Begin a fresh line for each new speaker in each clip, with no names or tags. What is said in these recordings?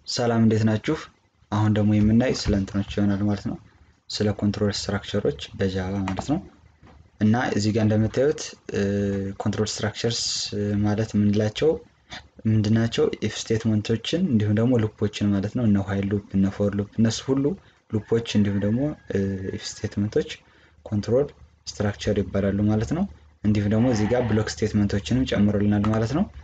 ሰላም እንዴት ናችሁ? አሁን ደግሞ የምናይ ስለ እንትኖች ይሆናል ማለት ነው። ስለ ኮንትሮል ስትራክቸሮች በጃቫ ማለት ነው። እና እዚህ ጋር እንደምታዩት ኮንትሮል ስትራክቸርስ ማለት የምንላቸው ምንድናቸው? ኢፍ ስቴትመንቶችን እንዲሁም ደግሞ ሉፖችን ማለት ነው። እነ ዋይል ሉፕ፣ እነ ፎር ሉፕ እነሱ ሁሉ ሉፖች እንዲሁም ደግሞ ኢፍ ስቴትመንቶች ኮንትሮል ስትራክቸር ይባላሉ ማለት ነው። እንዲሁም ደግሞ እዚህ ጋር ብሎክ ስቴትመንቶችንም ጨምሮልናል ማለት ነው።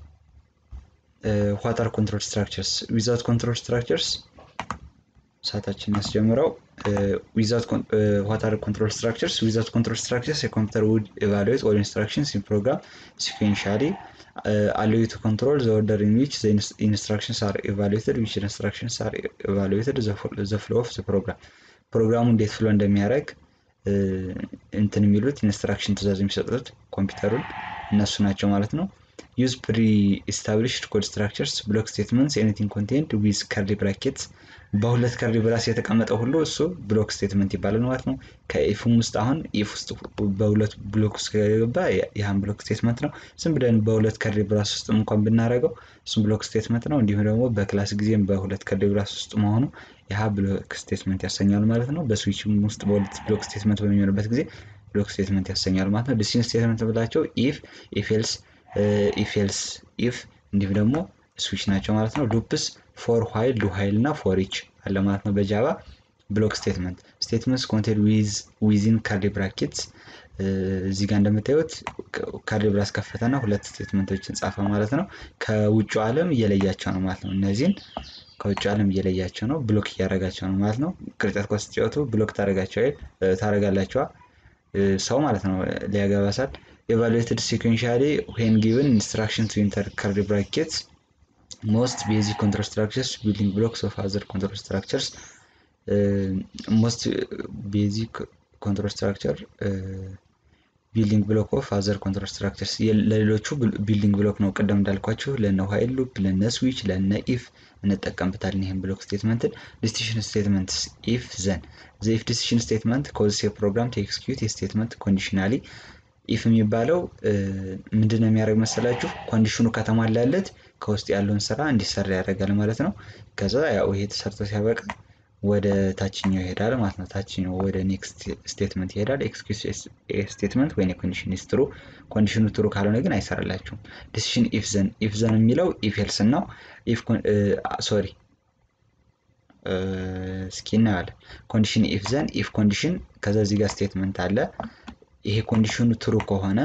ዋት አር ኮንትሮል ስትራክቸርስ ዊዛውት ኮንትሮል ስትራክቸርስ ሰዓታችን ያስጀምረው ዊዛውት ዋት አር ኮንትሮል ስትራክቸርስ ዊዛውት ኮንትሮል ስትራክቸርስ የኮምፒውተር ውድ ኤቫሉዌት ኦል ኢንስትራክሽንስ ኢን ፕሮግራም ሲኩዌንሻሊ አሎው ቱ ኮንትሮል ዘ ኦርደር ኢን ዊች ዘ ኢንስትራክሽንስ አር ኤቫሉዌትድ ዊች ኢንስትራክሽንስ አር ኤቫሉዌትድ ዘ ፍሎ ኦፍ ዘ ፕሮግራም ፕሮግራሙ እንዴት ፍሎ እንደሚያደርግ እንትን የሚሉት ኢንስትራክሽን ትእዛዝ የሚሰጡት ኮምፒውተሩን እነሱ ናቸው ማለት ነው። ዩዝ ፕሪ ኢስታብሊሽድ ኮድ ስትራክቸርስ ብሎክ ስቴትመንትስ ኤኒቲንግ ኮንቴንድ ዊዝ ከርሊ ብራኬትስ በሁለት ከርሊ ብራስ የተቀመጠ ሁሉ እሱ ብሎክ ስቴትመንት ይባላል ማለት ነው። ከኢፍም ውስጥ አሁን ኢፍ ውስጥ በሁለት ብሎክ ውስጥ ከገባ ያህን ብሎክ ስቴትመንት ነው። ዝም ብለን በሁለት ከርሊ ብራስ ውስጥ እንኳን ብናደርገው እሱም ብሎክ ስቴትመንት ነው። እንዲሁም ደግሞ በክላስ ጊዜም በሁለት ከርሊ ብራስ ውስጥ መሆኑ ያህ ብሎክ ስቴትመንት ያሰኛል ማለት ነው። በስዊችም ውስጥ በሁለት ብሎክ ስቴትመንት በሚሆንበት ጊዜ ብሎክ ስቴትመንት ያሰኛል ማለት ነው። ዲሲሽን ስቴትመንት ብላቸው ኢፍ ኢፍ ኤልስ ኢፍ ኤልስ ኢፍ እንዲሁም ደግሞ ስዊች ናቸው ማለት ነው። ሉፕስ ፎር ዋይል ዱ ዋይል እና ፎር ኢች አለ ማለት ነው በጃቫ ብሎክ ስቴትመንት ስቴትመንትስ ኮንቴን ዊዚን ካርሊ ብራኬትስ እዚህ ጋር እንደምታዩት ካርሊ ብራስ ከፈተና ሁለት ስቴትመንቶችን ጻፈ ማለት ነው። ከውጭ ዓለም እየለያቸው ነው ማለት ነው። እነዚህን ከውጭ ዓለም እየለያቸው ነው፣ ብሎክ እያደረጋቸው ነው ማለት ነው። ቅርጫት ኳስ ስትጫወቱ ብሎክ ታደረጋቸው ታደረጋላቸዋ ሰው ማለት ነው ሊያገባሳል ኤቫሉዌትድ ሲኩዌንሻሊ ዌን ጊቨን ኢንስትራክሽን ቱ ኢንተር ከርሊ ብራኬትስ ሞስት ቤዚክ ኮንትሮል ስትራክቸርስ ቢልዲንግ ብሎክስ ኦፍ አዘር ኮንትሮል ስትራክቸርስ ሞስት ቤዚክ ኮንትሮል ስትራክቸር ቢልዲንግ ብሎክ ኦፍ አዘር ኮንትሮል ስትራክቸርስ ለሌሎቹ ቢልዲንግ ብሎክ ነው። ቅደም እንዳልኳችሁ ለነ ዋይል ሉፕ፣ ለነ ስዊች፣ ለነ ኢፍ እንጠቀምበታለን ይህን ብሎክ ስቴትመንትን። ዲሲሽን ስቴትመንትስ ኢፍ ዘን ዘ ኢፍ ዲሲሽን ስቴትመንት ኮዝስ የፕሮግራም ቱ ኤክስኪዩት የስቴትመንት ኮንዲሽናሊ ኢፍ የሚባለው ምንድን ነው የሚያደርግ መሰላችሁ? ኮንዲሽኑ ከተሟላለት ከውስጥ ያለውን ስራ እንዲሰራ ያደርጋል ማለት ነው። ከዛ ያው ይሄ ተሰርቶ ሲያበቃ ወደ ታችኛው ይሄዳል ማለት ነው። ታችኛው ወደ ኔክስት ስቴትመንት ይሄዳል። ኤክስኪዩት ስቴትመንት ወይ ኮንዲሽን ኢዝ ትሩ፣ ኮንዲሽኑ ትሩ ካልሆነ ግን አይሰራላችሁም። ዲሲሽን ኢፍ ዘን ኢፍ ዘን የሚለው ኢፍ ኤልስ ነው። ኢፍ ሶሪ እስኪ እናያለን። ኮንዲሽን ኢፍ ዘን ኢፍ ኮንዲሽን ከዛ እዚህ ጋር ስቴትመንት አለ ይሄ ኮንዲሽኑ ትሩ ከሆነ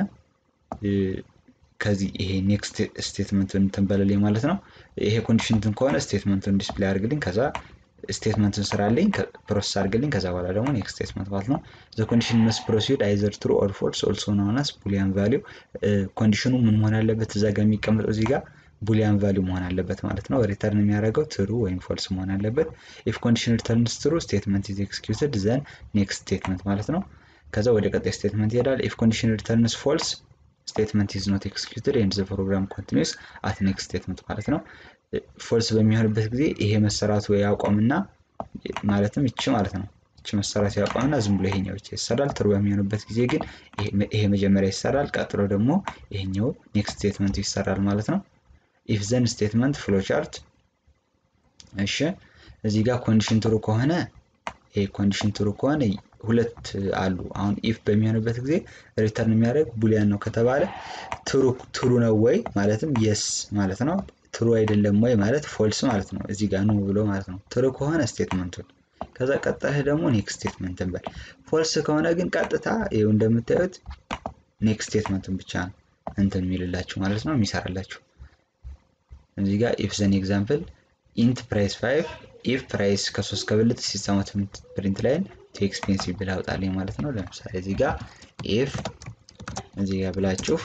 ከዚህ ይሄ ኔክስት ስቴትመንቱን እንትን በለልኝ ማለት ነው። ይሄ ኮንዲሽን እንትን ከሆነ ስቴትመንቱን ዲስፕሌይ አድርግልኝ፣ ከዛ ስቴትመንቱን ስራልኝ፣ ፕሮሰስ አድርግልኝ፣ ከዛ በኋላ ደግሞ ኔክስት ስቴትመንት ማለት ነው። ዘ ኮንዲሽን መስ ፕሮሲድ አይዘር ትሩ ኦር ፎልስ ኦልሶ ናውናስ ቡሊያን ቫሊው። ኮንዲሽኑ ምን መሆን አለበት? እዛ ጋር የሚቀመጠው እዚህ ጋር ቡሊያን ቫሊው መሆን አለበት ማለት ነው። ሪተርን የሚያደርገው ትሩ ወይም ፎልስ መሆን አለበት። ኢፍ ኮንዲሽን ሪተርንስ ትሩ ስቴትመንት ኢዝ ኤክስኪዩትድ ዘን ኔክስት ስቴትመንት ማለት ነው። ከዛ ወደ ቀጣይ ስቴትመንት ይሄዳል። ኢፍ ኮንዲሽን ሪተርንስ ፎልስ ስቴትመንት ኢዝ ኖት ኤክስኪዩትድ ኤንድ ዘ ፕሮግራም ኮንቲኒውስ አት ኔክስት ስቴትመንት ማለት ነው። ፎልስ በሚሆንበት ጊዜ ይሄ መሰራቱ ያቆምና ማለትም ይቺ ማለት ነው ይቺ መሰራቱ ያቆምና ዝም ብሎ ይሄኛው ብቻ ይሰራል። ትሩ በሚሆንበት ጊዜ ግን ይሄ መጀመሪያ ይሰራል፣ ቀጥሎ ደግሞ ይሄኛው ኔክስት ስቴትመንቱ ይሰራል ማለት ነው። ኢፍ ዘን ስቴትመንት ፍሎ ቻርት። እሺ እዚህ ጋር ኮንዲሽን ትሩ ከሆነ ይሄ ኮንዲሽን ትሩ ከሆነ ሁለት አሉ። አሁን ኢፍ በሚሆንበት ጊዜ ሪተርን የሚያደርግ ቡሊያን ነው ከተባለ ትሩ ትሩ ነው ወይ ማለትም የስ ማለት ነው። ትሩ አይደለም ወይ ማለት ፎልስ ማለት ነው። እዚህ ጋር ነው ብሎ ማለት ነው። ትሩ ከሆነ ስቴትመንቱን ከዛ ቀጣይ ደግሞ ኔክስት ስቴትመንትን በል። ፎልስ ከሆነ ግን ቀጥታ ይኸው እንደምታዩት ኔክስት ስቴትመንትን ብቻ ነው እንትን የሚልላችሁ ማለት ነው የሚሰራላችሁ። እዚህ ጋር ኢፍ ዘን ኤግዛምፕል ኢንት ፕራይስ ፋይቭ ኢፍ ፕራይስ ከሶስት ከብልጥ ሲስተማት ፕሪንት ላይን ቱ ኤክስፔንሲቭ ብላ አውጣልኝ ማለት ነው። ለምሳሌ እዚህ ጋር ኢፍ እዚህ ጋር ብላችሁ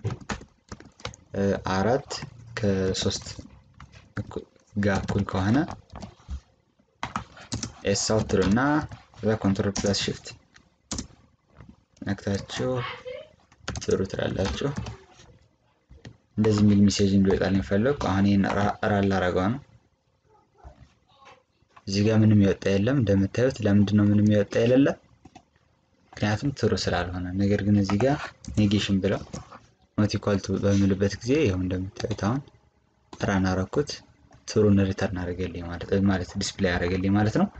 አራት ከሶስት ጋር እኩል ከሆነ ኤስ አውት ትሉ እና ከዛ ኮንትሮል ፕላስ ሽፍት ነክታችሁ ትሩ ትላላችሁ። እንደዚህ የሚል ሜሴጅ እንዲወጣልኝ ፈለግኩ። አሁን ይህን ራል ላረገው ነው። እዚህ ጋር ምንም የወጣ የለም እንደምታዩት። ለምንድን ነው ምንም የወጣ የሌለ? ምክንያቱም ትሩ ስላልሆነ። ነገር ግን እዚህ ጋር ኔጌሽን ብለው ኖት ኢኳል ቱ በሚልበት ጊዜ ይኸው እንደምታዩት አሁን ራን አረኩት ትሩን ሪተርን አደረገልኝ ማለት ዲስፕሌይ አደረገልኝ ማለት ነው።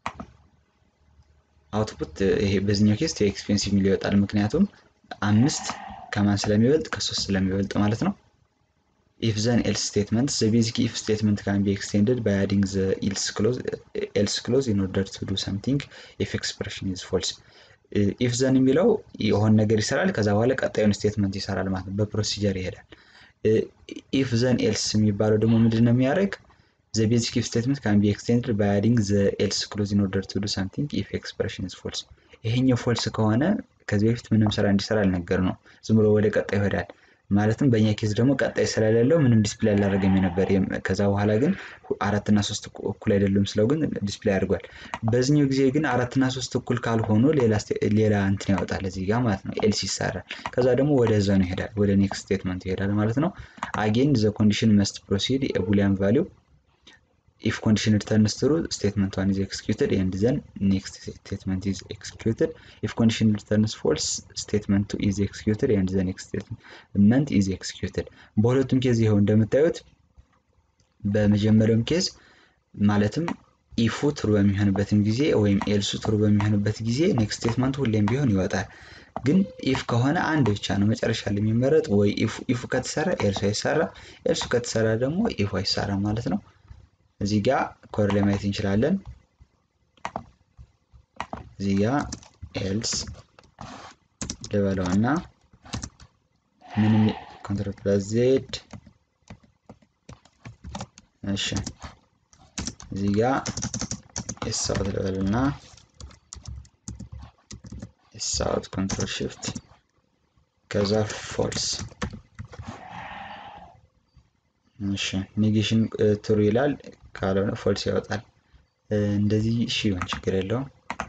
አውትፑት ይሄ በዚህኛው ኬስ ቱ ኤክስፔንሲቭ የሚል ይወጣል። ምክንያቱም አምስት ከማን ስለሚበልጥ ከሶስት ስለሚበልጥ ማለት ነው። ኢፍ ዘን ኤልስ ስቴትመንት ዘ ቤዚክ ኢፍ ስቴትመንት ካን ቢ ኤክስቴንድድ ባይ አዲንግ ዘ ኤልስ ክሎዝ ኢን ኦርደር ቱ ዱ ሰምቲንግ ኢፍ ኤክስፕሬሽን ኢዝ ፎልስ። ኢፍ ዘን የሚለው የሆነ ነገር ይሰራል፣ ከዛ በኋላ ቀጣዩን ስቴትመንት ይሰራል ማለት ነው። በፕሮሲጀር ይሄዳል። ኢፍ ዘን ኤልስ የሚባለው ደግሞ ምንድን ነው የሚያደርግ ዘ ቤዚክ ኢፍ ስቴትመንት ካን ቢ ኤክስቴንድድ ባይ አዲንግ ዘ ኤልስ ክሎዝ ኢን ኦርደር ቱ ዱ ሰምቲንግ ኢፍ ኤክስፕሬሽን ኢዝ ፎልስ። ይሄኛው ፎልስ ከሆነ ከዚህ በፊት ምንም ስራ እንዲሰራ አልነገር ነው፣ ዝም ብሎ ወደ ቀጣይ ይሄዳል። ማለትም በእኛ ኬዝ ደግሞ ቀጣይ ስለሌለው ምንም ዲስፕሌይ አላደረገም የነበር። ከዛ በኋላ ግን አራትና ሶስት እኩል አይደሉም ስለው ግን ዲስፕሌይ አድርጓል። በዚህኛው ጊዜ ግን አራትና ሶስት እኩል ካልሆኑ ሌላ እንትን ያወጣል እዚህ ጋር ማለት ነው። ኤልስ ይሰራል። ከዛ ደግሞ ወደዛ ነው ይሄዳል፣ ወደ ኔክስት ስቴትመንት ይሄዳል ማለት ነው። አጌን ዘ ኮንዲሽን መስት ፕሮሲድ የቡሊያን ቫሊው ኢፍ ኮንዲሽን ሪተርንስ ትሩ ስቴትመንት ዋን ኢዝ ኤክስኪዩትድ ኤንድ ዘን ኔክስት ስቴትመንት ኢዝ ኤክስኪዩትድ ኢፍ ኮንዲሽን ሪተርንስ ፎልስ ስቴትመንት ቱ ኢዝ ኤክስኪዩትድ ኤንድ ዘ ኔክስት ስቴትመንት ኢዝ ኤክስኪዩትድ። በሁለቱም ኬዝ ይኸው እንደምታዩት በመጀመሪያውም ኬዝ ማለትም ኢፉ ትሩ በሚሆንበትም ጊዜ ወይም ኤልሱ ትሩ በሚሆንበት ጊዜ ኔክስት ስቴትመንቱ ሁሌም ቢሆን ይወጣል። ግን ኢፍ ከሆነ አንድ ብቻ ነው መጨረሻ ላይ የሚመረጥ። ወይ ኢፉ ከተሰራ ኤልሱ አይሰራ፣ ኤልሱ ከተሰራ ደግሞ ኢፉ አይሰራ ማለት ነው። እዚህ ጋር ኮድ ላይ ማየት እንችላለን። እዚህ ጋር ኤልስ ልበለው እና ምንም ኮንትሮል ፕላስ ዜድ እሺ፣ እዚህ ጋር ኤስ አውት ልበል እና ኤስ አውት ኮንትሮል ሽፍት ከዛ ፎልስ እሺ ኔጌሽን ትሩ ይላል። ካልሆነ ፎልስ ያወጣል። እንደዚህ እሺ ይሆን ችግር የለውም።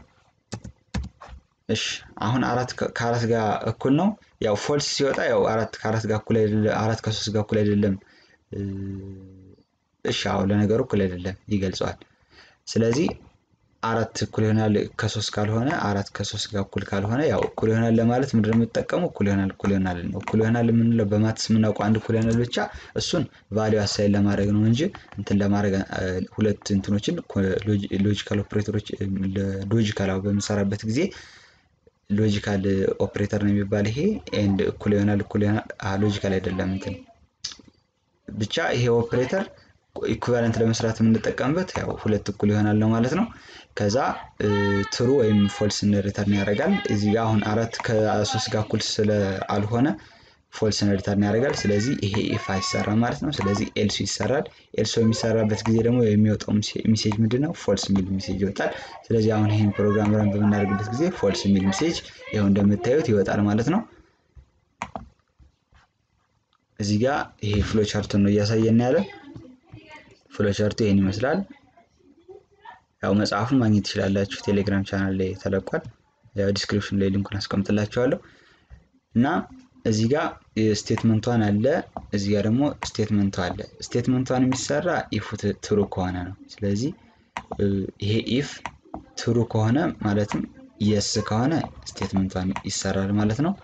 እሺ አሁን አራት ከአራት ጋር እኩል ነው። ያው ፎልስ ሲወጣ ያው አራት ከአራት ጋር እኩል አይደለም፣ አራት ከሶስት ጋር እኩል አይደለም። እሺ አዎ ለነገሩ እኩል አይደለም ይገልጸዋል። ስለዚህ አራት እኩል ይሆናል ከሶስት ካልሆነ አራት ከሶስት ጋር እኩል ካልሆነ ያው እኩል ይሆናል ለማለት ምንድን ነው የምጠቀመው? እኩል ይሆናል እኩል ይሆናል ነው። እኩል ይሆናል የምንለው በማትስ የምናውቀው አንድ እኩል ይሆናል ብቻ እሱን ቫሊዩ አሳይን ለማድረግ ነው እንጂ እንትን ለማድረግ ሁለት እንትኖችን ሎጂካል ኦፕሬተሮች ሎጂካል በምንሰራበት ጊዜ ሎጂካል ኦፕሬተር ነው የሚባል ይሄ ኤንድ እኩል ይሆናል እኩል ይሆናል ሎጂካል አይደለም እንትን ብቻ ይሄ ኦፕሬተር ኢኩቫለንት ለመስራት የምንጠቀምበት ያው ሁለት እኩል ይሆናል ነው ማለት ነው። ከዛ ትሩ ወይም ፎልስን ሪተርን ያደርጋል። እዚህ ጋር አሁን አራት ከሶስት ጋር እኩል ስለ አልሆነ ፎልስን ሪተርን ያደርጋል። ስለዚህ ይሄ ኢፍ አይሰራም ማለት ነው። ስለዚህ ኤልሱ ይሰራል። ኤልሶ የሚሰራበት ጊዜ ደግሞ የሚወጣው ሚሴጅ ምንድን ነው? ፎልስ የሚል ሚሴጅ ይወጣል። ስለዚህ አሁን ይህን ፕሮግራም ረን በምናደርግበት ጊዜ ፎልስ የሚል ሚሴጅ ይኸው እንደምታዩት ይወጣል ማለት ነው። እዚህ ጋር ይሄ ፍሎ ቻርቱን ነው እያሳየን ያለ ፍሎቻርቱ ይህን ይመስላል። ያው መጽሐፉን ማግኘት ትችላላችሁ። ቴሌግራም ቻናል ላይ ተለቋል። ያው ዲስክሪፕሽን ላይ ሊንኩን አስቀምጥላችኋለሁ እና እዚህ ጋር ስቴትመንቷን አለ፣ እዚህ ጋር ደግሞ ስቴትመንቷ አለ። ስቴትመንቷን የሚሰራ ኢፍ ትሩ ከሆነ ነው። ስለዚህ ይሄ ኢፍ ትሩ ከሆነ ማለትም የስ ከሆነ ስቴትመንቷን ይሰራል ማለት ነው።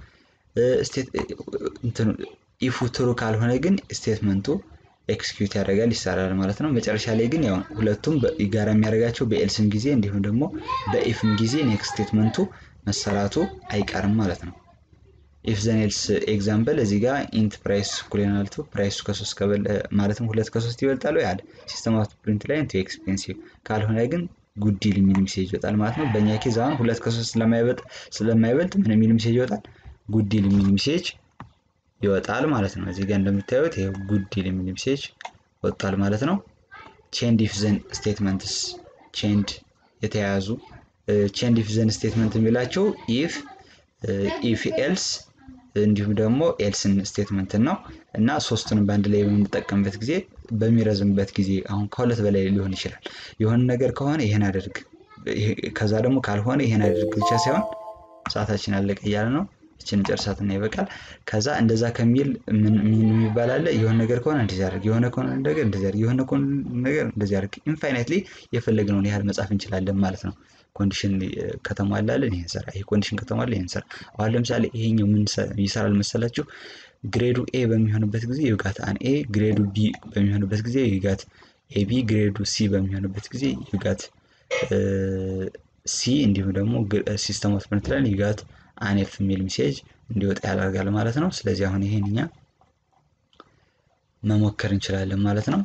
ኢፉ ትሩ ካልሆነ ግን ስቴትመንቱ ኤክስኪዩት ያደርጋል ይሰራል ማለት ነው። መጨረሻ ላይ ግን ያው ሁለቱም ጋራ የሚያደርጋቸው በኤልስም ጊዜ እንዲሁም ደግሞ በኢፍም ጊዜ ኔክስት ስቴትመንቱ መሰራቱ አይቀርም ማለት ነው። ኢፍ ዘን ኤልስ ኤግዛምፕል እዚህ ጋር ኢንት ፕራይስ እኩል ይሆናል ቱ ፕራይሱ ከሶስት ከበል ማለትም ሁለት ከሶስት ይበልጣሉ ያለ ሲስተም አውት ፕሪንት ላይ ቱ ኤክስፔንሲቭ ካልሆነ ግን ጉዲል የሚል ሚሴጅ ይወጣል ማለት ነው። በእኛ ኬዝ አሁን ሁለት ከሶስት ስለማይበልጥ ምን የሚል ሚሴጅ ይወጣል? ጉዲል የሚል ሚሴጅ ይወጣል ማለት ነው። እዚህ ጋር እንደምታዩት ይሄ ጉዲል የሚል ሜሴጅ ወጣል ማለት ነው። ቼንድ ኢፍ ዘን ስቴትመንትስ ቼንድ የተያያዙ ቼንድ ኢፍ ዘን ስቴትመንት የሚላቸው ኢፍ ኢፍ ኤልስ እንዲሁም ደግሞ ኤልስን ስቴትመንትን ነው እና ሶስቱንም በአንድ ላይ በምንጠቀምበት ጊዜ በሚረዝምበት ጊዜ አሁን ከሁለት በላይ ሊሆን ይችላል። የሆነ ነገር ከሆነ ይህን አድርግ፣ ከዛ ደግሞ ካልሆነ ይህን አድርግ ብቻ ሳይሆን ሰዓታችን አለቀ እያለ ነው ይችን ጨርሳትና ይበቃል። ከዛ እንደዛ ከሚል ምን የሚባል አለ? የሆነ ነገር ከሆነ እንደዚህ አድርግ፣ የሆነ ከሆነ ነገር እንደዚህ አድርግ፣ የሆነ ነገር እንደዚህ አድርግ። ኢንፋይናይትሊ የፈለግነውን ያህል መጻፍ እንችላለን ማለት ነው። ኮንዲሽን ከተሟላለን ይህን ስራ፣ ይሄ ኮንዲሽን ከተሟላ ይህን ስራ። አሁን ለምሳሌ ይሄኛው ምን ይሰራል መሰላችሁ? ግሬዱ ኤ በሚሆንበት ጊዜ ዩጋት አን ኤ፣ ግሬዱ ቢ በሚሆንበት ጊዜ ዩጋት ኤቢ ግሬዱ ሲ በሚሆንበት ጊዜ ዩጋት ሲ እንዲሁም ደግሞ ሲስተም ኦፍ ፕሪንት ላይ ዩጋት አንኤፍ የሚል ሜሴጅ እንዲወጣ ያደርጋል ማለት ነው። ስለዚህ አሁን ይሄን እኛ መሞከር እንችላለን ማለት ነው።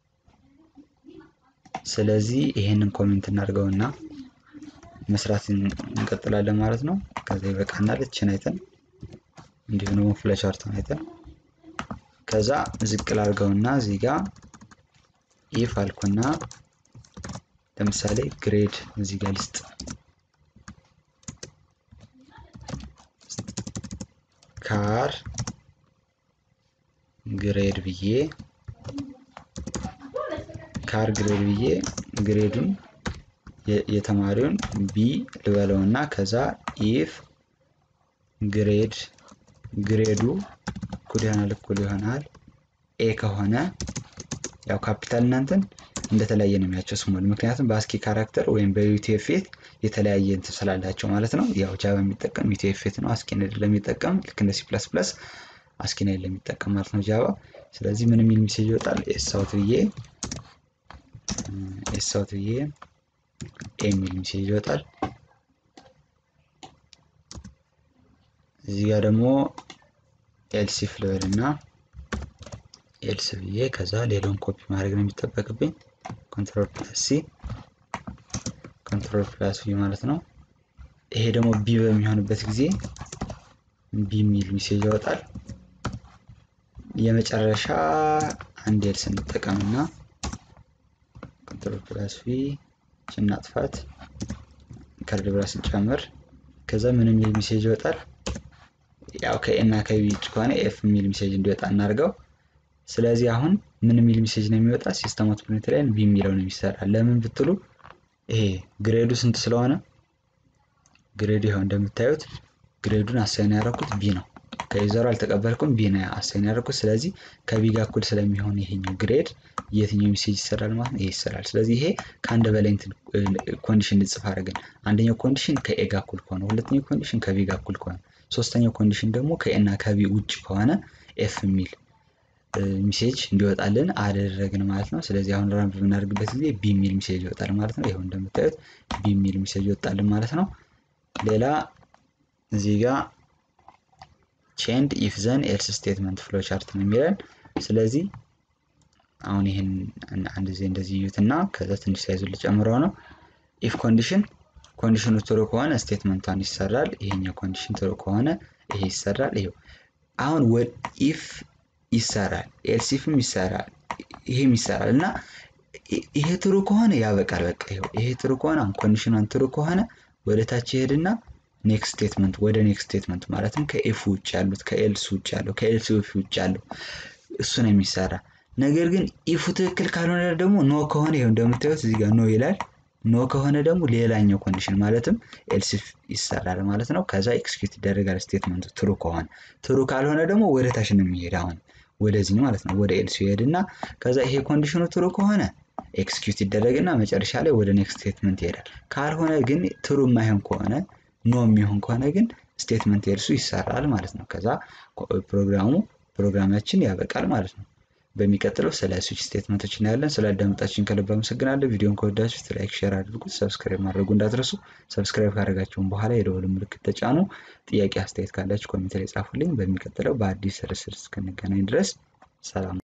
ስለዚህ ይሄንን ኮሜንት እናድርገውና መስራት እንቀጥላለን ማለት ነው። ከዛ ይበቃናል። እችን አይተን እንዲሁም ደግሞ ፍለቻርቱን አይተን ከዛ ዝቅ ላድርገውና እዚህ ጋር ኢፍ አልኩና ለምሳሌ ግሬድ እዚህ ጋር ልስጥ ካር ግሬድ ብዬ ካር ግሬድ ብዬ ግሬዱን የተማሪውን ቢ ልበለው እና ከዛ ኢፍ ግሬድ ግሬዱ እኩል ይሆናል እኩል ይሆናል ኤ ከሆነ ያው ካፒታል እናንተን እንደተለያየ ነው የሚያቸው ስሞል ምክንያቱም በአስኪ ካራክተር ወይም በዩቲኤፍኤት የተለያየ እንትን ስላላቸው ማለት ነው። ያው ጃቫ የሚጠቀም ዩቲኤፍኤት ነው አስኪን ለሚጠቀም ልክ እንደ ሲ ፕላስ ፕላስ አስኪን ለሚጠቀም ማለት ነው ጃቫ። ስለዚህ ምን የሚል ሜሴጅ ይወጣል? ኤሳውት ብዬ ኤሳውት ብዬ ኤ የሚል ሜሴጅ ይወጣል። እዚህ ጋር ደግሞ ኤልሲፍ ልበል እና ኤልስ ብዬ ከዛ ሌላውን ኮፒ ማድረግ ነው የሚጠበቅብኝ። ኮንትሮል ፕላስ ሲ ኮንትሮል ፕላስ ቢ ማለት ነው። ይሄ ደግሞ ቢ በሚሆንበት ጊዜ ቢ የሚል ሜሴጅ ያወጣል። የመጨረሻ አንድ ኤልስ እንጠቀምና ኮንትሮል ፕላስ ቢ እናጥፋት ከርድ ብላ ስንጨምር ከዛ ምን የሚል ሜሴጅ ይወጣል? ያው ከኤ እና ከቢ ውጭ ከሆነ ኤፍ የሚል ሜሴጅ እንዲወጣ እናድርገው። ስለዚህ አሁን ምን የሚል ሜሴጅ ነው የሚወጣ? ሲስተም ኦፍ ፕሪንት ላይ ቢ የሚለው ነው የሚሰራ። ለምን ብትሉ ይሄ ግሬዱ ስንት ስለሆነ ግሬዱ ይኸው እንደምታዩት ግሬዱን አሳይን ያደረኩት ቢ ነው። ከዩዘሩ አልተቀበልኩም ቢ ነው አሳይን ያደረኩት። ስለዚህ ከቢ ጋር እኩል ስለሚሆን ይሄኛው ግሬድ የትኛው ሜሴጅ ይሰራል ማለት ነው? ይሄ ይሰራል። ስለዚህ ይሄ ከአንድ በላይ ኮንዲሽን እንጽፍ አድርገን አንደኛው ኮንዲሽን ከኤ ጋር እኩል ከሆነ፣ ሁለተኛው ኮንዲሽን ከቢ ጋር እኩል ከሆነ፣ ሶስተኛው ኮንዲሽን ደግሞ ከኤ እና ከቢ ውጭ ከሆነ ኤፍ የሚል ሚሴጅ እንዲወጣልን አደረግን ማለት ነው። ስለዚህ አሁን ራን በምናደርግበት ጊዜ ቢ የሚል ሚሴጅ ይወጣል ማለት ነው። ይኸው እንደምታዩት ቢ የሚል ሚሴጅ ይወጣልን ማለት ነው። ሌላ እዚህ ጋር ቼንድ ኢፍ ዘን ኤልስ ስቴትመንት ፍሎ ቻርት ነው የሚለን። ስለዚህ አሁን ይህን አንድ ጊዜ እንደዚህ እዩትና ከዛ ትንሽ ሳይዙ ልጨምረው ነው። ኢፍ ኮንዲሽን ኮንዲሽኑ ትሩ ከሆነ ስቴትመንቷን ይሰራል። ይሄኛው ኮንዲሽን ትሩ ከሆነ ይሄ ይሰራል። ይሄው አሁን ኢፍ ይሰራል ኤልሲፍም ይሰራል ይሄም ይሰራል እና ይሄ ትሩ ከሆነ ያበቃል። በቃ ይሄው ይሄ ትሩ ከሆነ አሁን ኮንዲሽኗን ትሩ ከሆነ ወደ ታች ይሄድና ኔክስት ስቴትመንት ወደ ኔክስት ስቴትመንት ማለትም ከኤፍ ውጭ ያሉት ከኤልስ ውጭ ያለው ከኤልሲ ውጭ ያለው እሱ ነው የሚሰራ። ነገር ግን ኢፉ ትክክል ካልሆነ ደግሞ ኖ ከሆነ ይኸው እንደምታዩት እዚህ ጋር ኖ ይላል። ኖ ከሆነ ደግሞ ሌላኛው ኮንዲሽን ማለትም ኤልሲፍ ይሰራል ማለት ነው። ከዛ ኤክስኪዩት ይደረጋል ስቴትመንቱ ትሩ ከሆነ። ትሩ ካልሆነ ደግሞ ወደ ታች ነው የሚሄድ አሁን ወደዚህ ማለት ነው ወደ ኤልሲ ይሄድና ከዛ ይሄ ኮንዲሽኑ ትሩ ከሆነ ኤክስኪዩት ይደረግና መጨረሻ ላይ ወደ ኔክስት ስቴትመንት ይሄዳል። ካልሆነ ግን ትሩ የማይሆን ከሆነ ኖ የሚሆን ከሆነ ግን ስቴትመንት ኤልሱ ይሰራል ማለት ነው። ከዛ ፕሮግራሙ ፕሮግራማችን ያበቃል ማለት ነው። በሚቀጥለው ስለ ስዊች ስቴትመንቶች እናያለን። ስለ አዳመጣችሁን ከልብ አመሰግናለሁ። ቪዲዮን ከወዳችሁት ላይክ፣ ሼር አድርጉት። ሰብስክራይብ ማድረጉ እንዳትረሱ። ሰብስክራይብ ካደረጋችሁን በኋላ የደወል ምልክት ተጫኑ። ጥያቄ አስተያየት ካላችሁ ኮሜንት ላይ ጻፉልኝ። በሚቀጥለው በአዲስ ርዕስ እስክንገናኝ ድረስ ሰላም